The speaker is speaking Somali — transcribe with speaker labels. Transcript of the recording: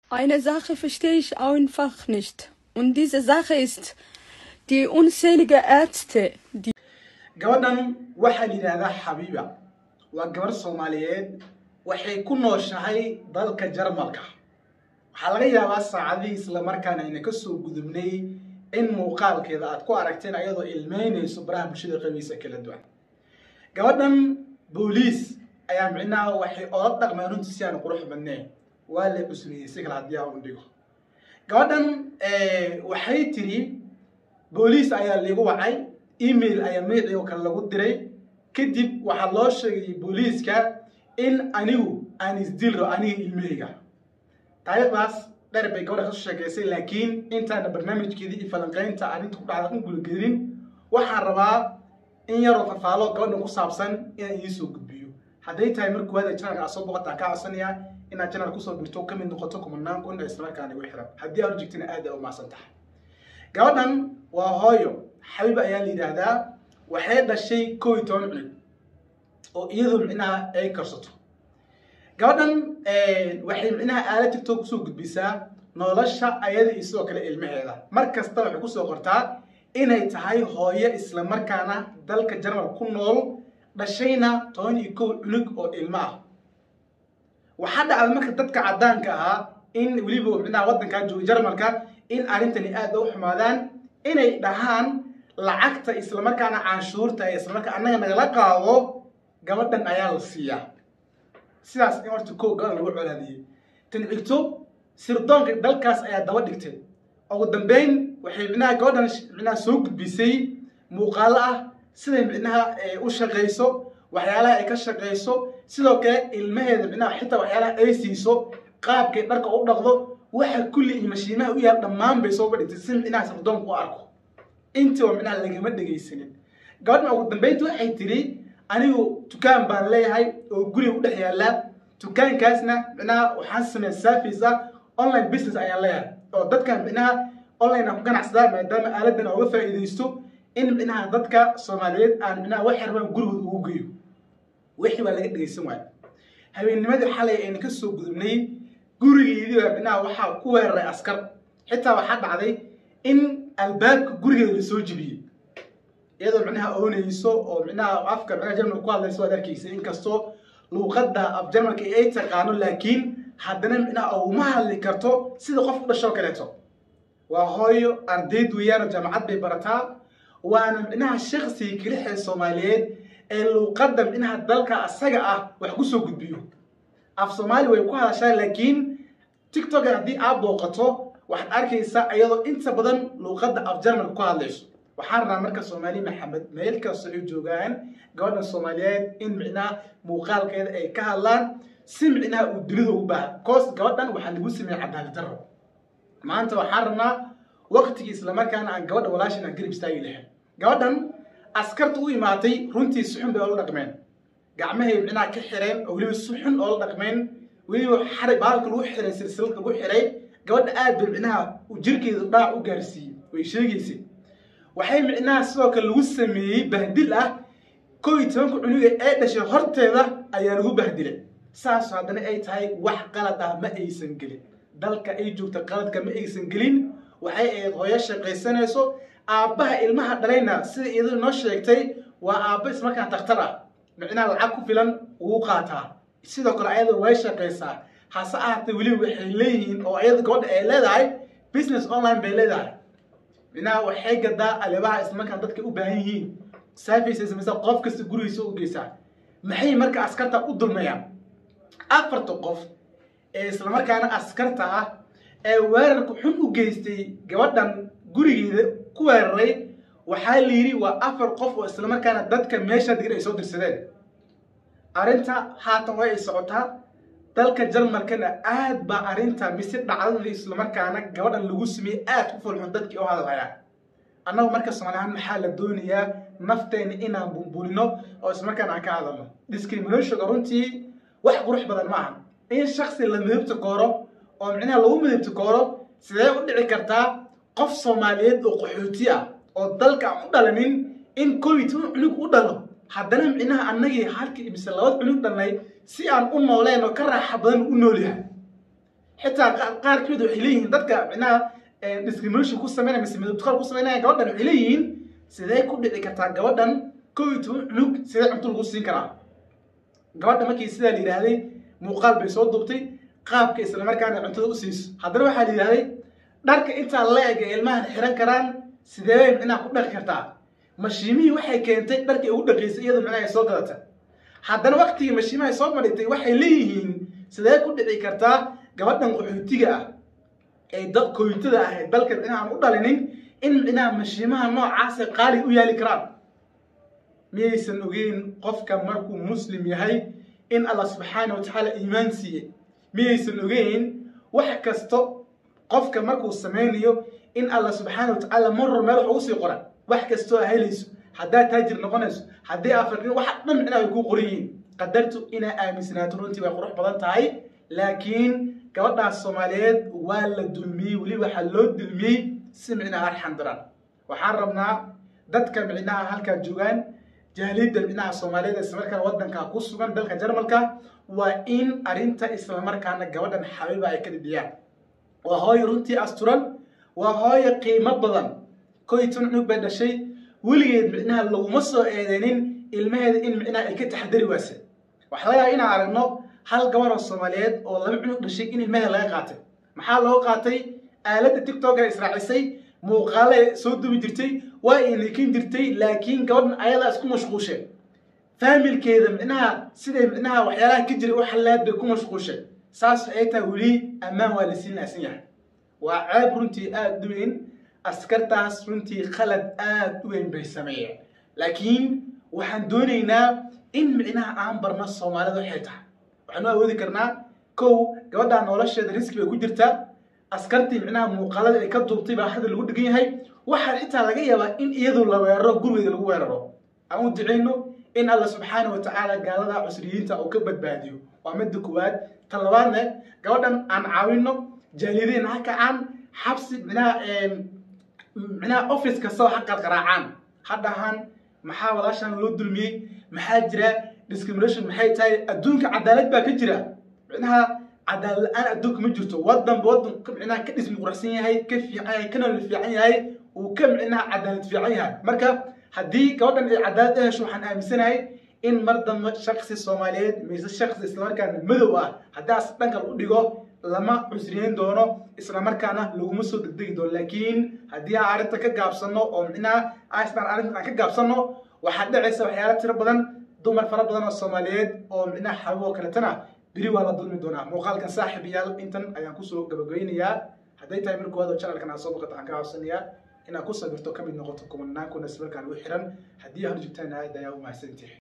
Speaker 1: Eine Sache verstehe ich einfach nicht. Und diese Sache ist, die unzählige Ärzte, die
Speaker 2: gabadhan waxaa la yidhaahdaa xabiiba waa gabarh soomaaliyeed waxay ku nooshahay dalka jarmalka waxaa laga yaabaa saacadihii islamarkaana ayna ka soo gudubnay in muuqaalkeeda aad ku aragteen ayadoo ilmeynayso baraha bulshada qabiisa kala duwan gabadhan booliis ayaa micnaha waxay ola dhaqmeen runtii si aan qurux badneen waa la cusniyey si kale haddii aan u dhigo gabadhan waxay tiri booliis ayaa liigu wacay email ayaa magacii oo kale lagu diray kadib waxaa loo sheegay booliiska in anigu aan isdilro aniga ilmahayga taariikhdaas dheer bay gabadha kasoo sheekeysay laakiin intaana barnaamijkeedii iyo falanqeynta arrinta ku dhacda u gulagelin waxaan rabaa in yaroo fafaalo gabadhan ku saabsan inaan idiin soo gudbiyo hadday tahay mar koowaad ee janalka aad soo boqotaan kaa codsanayaa inaad janal kusoo birto ka mid noqoto kumanaan kun ee islamarkaana igu xiran haddii aad u jigtina aad ay u mahadsan tahay gabadhan waa hooyo xabiib ayaa la yidhaahdaa waxay dhashay kow iyo toban cunug oo iyadu micnaha ay karsato gabadhan waxay micnaha aala tigtoo kusoo gudbisaa nolosha ayada iyo sidoo kale ilmaheeda mar kasta waxay kusoo qortaa inay tahay hooyo islamarkaana dalka jarmal ku nool dhashayna toban iyo kow cunug oo ilmo ah waxaa dhacda marka dadka caddaanka ahaa in weliba micnaha waddankaa jooga jarmalka in arrintani aad u xumaadaan inay dhahaan lacagta islamarkaana canshuurta ee islamarkaa annaga nagala qaado gabadhan ayaa la siiyaa sidaas in horta kow gabadhan lagu colaadiyey tan xigto sirdoonka dalkaas ayaa daba dhigtay ugu dambeyn waxay micnaha gabadhan micnaha soo gudbisay muuqaalo ah siday micnaha u shaqayso waxyaalaha ay ka shaqayso sidoo kale ilmaheeda micnaha xitaa waxyaalaha ay siiso qaabkay dharka u dhaqdo waxa kulli iyo mashiimaha u yaal dhammaan bay soo badhigtay si micnaha sirdoonku u arko intii oo micnaha lagama dhegaysanin gabadhan ugu dambeynta waxay tiri anigu dukaan baan leeyahay oo guriga u dhex yaallaa dukaankaasna micnaha waxaan sameeya service ah online business ayaan leeyahay oo dadkan micnaha online aan ku ganacsadaa maadaama aaladan aan uga faa'iidaysto in micnaha dadka soomaaliyeed aan micnaha wax yarbaan gurigooda ugu geeyo wixii baa laga dhegaysan waaya habeennimadii xalay ayna ka soo gudubnay gurigeedii baa micnaha waxaa ku weeraray askar xitaa waxaa dhacday in albaabka gurigeeda la soo jibiyey iyadoo micnaha oonayso oo micnaha afka micnaha jarmalka ku hadlayso waad arkaysa inkastoo luuqadda af jarmalka ay taqaano laakiin haddana micnaha uguma hadli karto sida qof u dhashoo kaleeto waa hooyo ardayd weeyaan oo jaamacad bay barataa waana micnaha shaksiga kelixee soomaaliyeed ee luuqadda micnaha dalka asaga ah wax ku soo gudbiyo af soomaali way ku hadashaa laakiin tiktok haddii aad booqato waxaad arkaysaa iyadoo inta badan luuqadda af jarmalka ku hadlayso waxaan rabaa marka soomaali maxamed meel kasta ay joogaan gabadhan soomaaliyeed in micnaha muuqaalkeeda ay ka hadlaan si micnaha uu dunida ugu baaha koos gabadhan waxaa lagu sameeyey cadaalad darro maanta waxaan rabnaa waqtigii islamarkaana aan gabadha walaashin aan garib istaagi lahayn gabadhan askarta u imaatay runtii si xun bay oola dhaqmeen gacmahay micnaha ka xireen oo weliba si xun oola dhaqmeen weliba xaray baalka lagu xiray silsilad lagu xiray gabadha aad bay micnaha jirkeeda dhaac u gaarsiiyey way sheegaysay waxay micnaha sidoo kale lagu sameeyey bahdil ah kow iyo tobanka cunuga ee dhashay horteeda ayaa lagu bahdilay saas haddana ay tahay wax qalad ah ma aysan gelin dalka ay joogta qaladka ma aysan gelin waxay ahayd hooyo shaqaysanayso aabbaha ilmaha dhalayna sida iyadu noo sheegtay waa aabba ismarkaan takhtar ah micnaha lacag ku filan ugu qaataa sidoo kale ayada way shaqaysaa hase ahaatee weliba waxay leeyihiin oo ayada gabadha ay leedahay business online bay leedahay micnaha waxay gadaa alaabaha islamarkaan dadka u baahan yihiin services mise qof kasta gurigiisa u geysaa maxay marka askarta u dulmayaan afarta qof ee islamarkaana askarta ah ee weerarka xun u geystay gabadhan gurigeeda ku weeraray waxaa la yidhi waa afar qof oo islamarkaana dadka meesha degan ay soo dirsadeen arrinta haatan way ay socotaa dalka jarmalkana aad baa arrinta mise dhacdada islamarkaana gabadhan lagu sameeyey aad ku fulxun dadkii u hadalhayaan annagu marka soomaaliyahaan maxaa la doonayaa nafteena inaan bumbulino oo islamarkaana aan ka hadalno discriminationka runtii wax qurux badan ma aha in shaksi la midabta kooro oo micnaha lagu midabta kooro sidee u dhici kartaa qof soomaaliyeed oo qaxooti ah oo dalka aan u dhalanin in kow iyo toban cunug u dhalo haddana micnaha annagii halkii mise labad cunug dhalnay si aan u nooleen oo ka raaxa badan u nool yahay xitaa qaarkood waxay leeyihiin dadka micnaha discrimination ku sameynaya mise midabtuqaal ku sameynaya gabadhan waxay leeyihiin sidee ku dhici kartaa gabadhan kow iyo toban cunug sidee cunto lagu siin karaa gabadha markii sidaa la yidhaahday muuqaal bay soo duubtay qaabka islamarkaana cuntada u siiso haddana waxaa la yidhahday dharka intaa la eg ee ilmahan xiran karaan sidee bay micnaha ku dhaqi kartaa mashiimihii waxay keentay dharkii ugu dhaqaysay iyadoo micnaha ay soo gadata haddana waktigii mashiimaha soo madhigtay waxay leeyihiin sidee ku dhici kartaa gabadhan qaxootiga ah ee koytada ah ee dalka micnaha aan u dhalinin in micnaha mashiimaha noocaasa qaali u yaali karaan miyaysan ogeyn qofka markuu muslim yahay in allah subxaana wa tacaala iimaan siiye miyaysan ogeyn wax kasto qofka markuu samaynayo in allah subxaana wa tacaala maror meel wax ugu sii qoran wax kastoo a helayso haddaad taajir noqonayso haddii afarkin wax dhan micnaha way kuu qoran yihiin qadartu inaa aaminsanaato runtii way qurux badan tahay laakiin gabadhaas soomaaliyeed waa la dulmiyey weli waxaa loo dulmiyey si micnaha arxan daran waxaan rabnaa dadka micnaha halkaa joogaan jahiliyadda micnaha soomaaliyeed islamarkaana waddanka ku sugan dalka jarmalka waa in arrinta islamarkaana gabadhan xabiiba ay ka dhidhiyaan waa hooyo runtii asturan waa hooyo qiimo badan koy tan cunug bay dhashay weligeed micnaha laguma soo eedeynin ilmaheeda in micnaha ay ka taxadari waase waxaa laga yaaba inaan aragno hal gabar oo soomaaliyeed oo laba cunug dhashay in ilmaheeda laga qaatay maxaa loo qaatay aaladda tiktok ee israacisay muuqaale soo dubi jirtay waa ay nikin jirtay laakiin gabadhan ayadaa isku mashquushay faamilkeeda micnaha siday micnaha waxyaalaha ka jiray u xallaad bay ku mashquushay saas ay tahay weli ammaan waa la sii naasan yahay waa ceeb runtii aada u weyn askartaas runtii khalad aada u weyn bay sameeyeen laakiin waxaan doonaynaa in micnaha aan barno soomaalida waxay tahay waxaanu awoodi karnaa kow gabadhaa nolosheeda riski bay ku jirtaa askartii micnaha muuqaalada ay ka duubtay baa hadda lagu dhigan yahay waxaa xitaa laga yaabaa in iyadu la weeraro gurigeeda lagu weeraro aan u ducayno in alla subxaana wa tacaala gaalada cusriyiinta uu ka badbaadiyo waa midda koowaad ta labaadne gabadhan aan caawino jaalideen ha kacaan xabsi micnaha micnaha office kastaba ha qarqaraacaan ha dhahaan maxaa walaashan loo dulmiyey maxaa jira discrimination maxay tahay adduunka cadaalad baa ka jira micnaha cadaalad la-aan adduunka ma jirto wadanba wadan micnaha ka dhismi qurxsan yahay ka fiican yahay ka nolol fiican yahay uu ka micnaha cadaalad fiican yahay marka haddii gabadhan ay cadaalad u hesho waxaan aaminsanahay in mar dambe shaksi soomaaliyeed mise shaksi islamarkaana madow ah haddaas dhankal u dhigo lama cusriyeyn doono islamarkaana laguma soo degdegi doono laakiin haddii aan arrinta ka gaabsano oo micnaha astan arrintan aan ka gaabsano waxaa dhacaysa waxyaala tiro badan dumar fara badan oo soomaaliyeed oo micnaha xabib oo kaletana beri waa la dulmi doonaa muuqaalkan saaxib yaal intan ayaan kusoo gabagabeynayaa hadday tahay mar koowaad oo channelkan aad soo boqoto waxaan ka codsanayaa inaad ku sabirto ka mid noqoto kumanaanku nasbarkaan u xiran haddii aad joogtaan aad ayaa u mahadsantihi